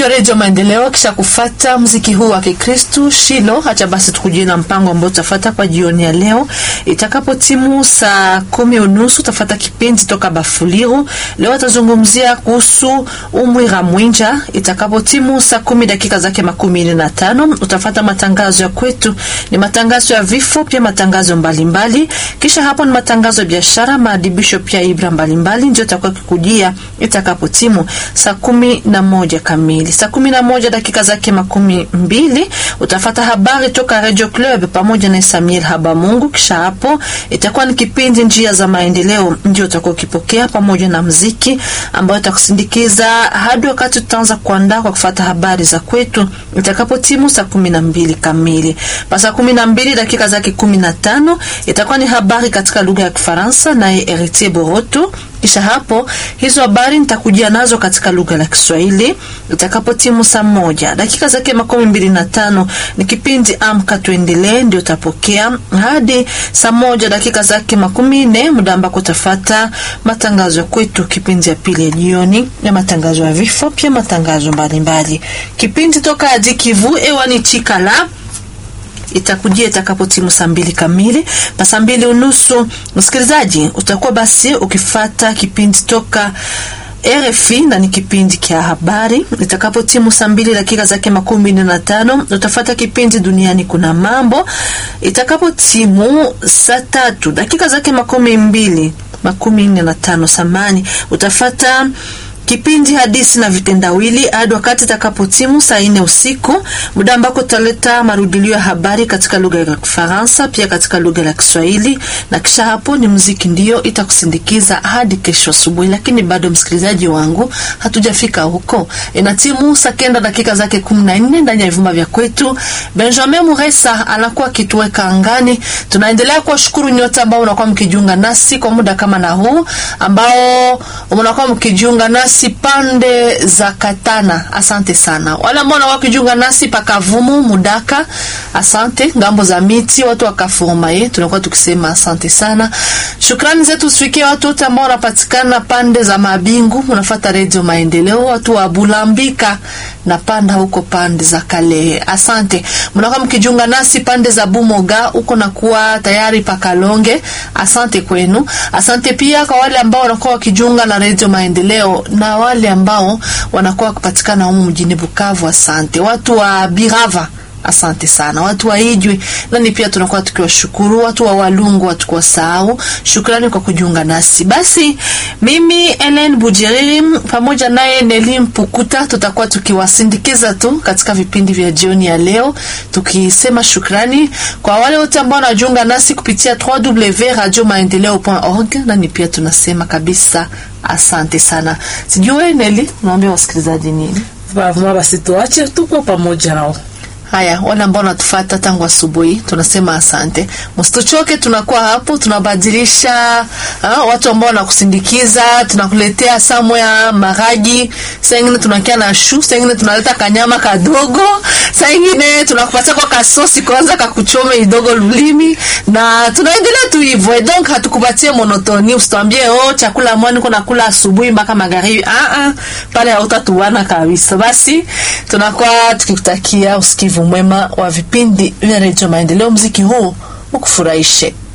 vya redio Maendeleo. Kisha kufata mziki huu wa Kikristu Shilo, hacha basi tukujie na mpango ambao utafata kwa jioni ya leo. Itakapo timu saa kumi unusu utafata kipindi toka Bafuliru. Leo atazungumzia kuhusu umwira mwinja. Itakapo timu saa kumi dakika zake makumi nne na tano utafata matangazo ya kwetu, ni matangazo ya vifo, pia matangazo mbalimbali mbali. Kisha hapo ni matangazo ya biashara, maadibisho pia ibra mbalimbali, ndio itakuwa kikujia itakapo timu saa kumi na moja kamili. Saa kumi na moja dakika zake makumi mbili utafata habari toka Radio Club pamoja na Samuel Habamungu. Kisha hapo itakuwa ni kipindi njia za maendeleo, ndio utakuwa ukipokea pamoja na mziki ambayo itakusindikiza hadi wakati tutaanza kuandaa kwa kufata habari za kwetu itakapo timu saa kumi na mbili kamili. Pa saa kumi na mbili dakika zake kumi na tano itakuwa ni habari katika lugha ya Kifaransa naye Heritier Boroto kisha hapo hizo habari nitakujia nazo katika lugha la Kiswahili itakapo timu saa moja dakika zake makumi mbili na tano ni kipindi amka tuendelee, ndio utapokea hadi saa moja dakika zake makumi nne muda ambako utafata matangazo ya kwetu, kipindi ya pili ya jioni na matangazo ya vifo, pia matangazo mbalimbali. Kipindi toka hadi Kivu ewani chikala itakujia itakapo timu saa mbili kamili na saa mbili unusu. Msikilizaji, utakuwa basi ukifata kipindi toka RFI na ni kipindi kia habari. Itakapo timu saa mbili dakika zake makumi nne na tano utafata kipindi duniani kuna mambo. Itakapo timu saa tatu dakika zake makumi mbili makumi nne na tano samani utafata kipindi hadisi na vitendawili hadi wakati itakapotimu saa nne usiku, muda ambako tutaleta marudilio ya habari katika lugha ya Kifaransa pia katika lugha ya Kiswahili, na kisha hapo ni muziki ndio itakusindikiza hadi kesho asubuhi. Lakini bado msikilizaji wangu, hatujafika huko. Ina timu saa kenda dakika zake kumi na nne ndani ya vumba vya kwetu. Benjamin Muresa anakuwa akituweka angani. Tunaendelea kuwashukuru nyote ambao unakuwa mkijiunga nasi kwa muda kama na huu ambao mnakuwa mkijiunga nasi si pande za Katana, asante sana. Wale ambao wanakuwa kujiunga nasi pakavumu Mudaka, asante. Ngambo za miti watu wakafuruma ye, tunakuwa tukisema asante sana. Shukrani zetu sifikie watu wote ambao wanapatikana pande za Mabingu, unafuata Radio Maendeleo, watu wa Bulambika na panda huko pande za Kale, asante. Mnakuwa mkijiunga nasi pande za Bumoga huko na kuwa tayari pakalonge, asante kwenu. Asante pia kwa wale ambao wanakuwa wakijiunga na Radio Maendeleo na wale ambao wanakuwa kupatikana humu mjini Bukavu, asante. Watu wa Birava asante sana, watu wa Ijwi nani pia tunakuwa tukiwashukuru, watu wa Walungu watukuwa sahau, shukrani kwa kujiunga nasi. Basi mimi Ellen Bujiriri pamoja naye Neli Mpukuta tutakuwa tukiwasindikiza tu katika vipindi vya jioni ya leo, tukisema shukrani kwa wale wote ambao wanajiunga nasi kupitia www.radiomaendeleo.org, nani pia tunasema kabisa asante sana. Sijui Neli, unaambia wasikilizaji nini? Vavuma basi tuache, tuko pamoja nao. Haya, wale ambao wanatufata tangu asubuhi tunasema asante, msituchoke. Tunakuwa hapo tunabadilisha ha, watu ambao wanakusindikiza, tunakuletea samwe ya maragi, saa ingine tunakia na shu, saa ingine tunaleta kanyama kadogo, saa ingine tunakupatia kwa kasosi kwanza kakuchome idogo lulimi, na tunaendelea tu hivyo. Donc hatukupatie monotoni, usitwambie oh, chakula mwani kuna kula asubuhi mpaka magharibi. Ah ah, pale hautatuana kabisa. Basi tunakuwa tukikutakia usikivu mwema wa vipindi vya Redio Maendeleo. Mziki huu ukufurahishe.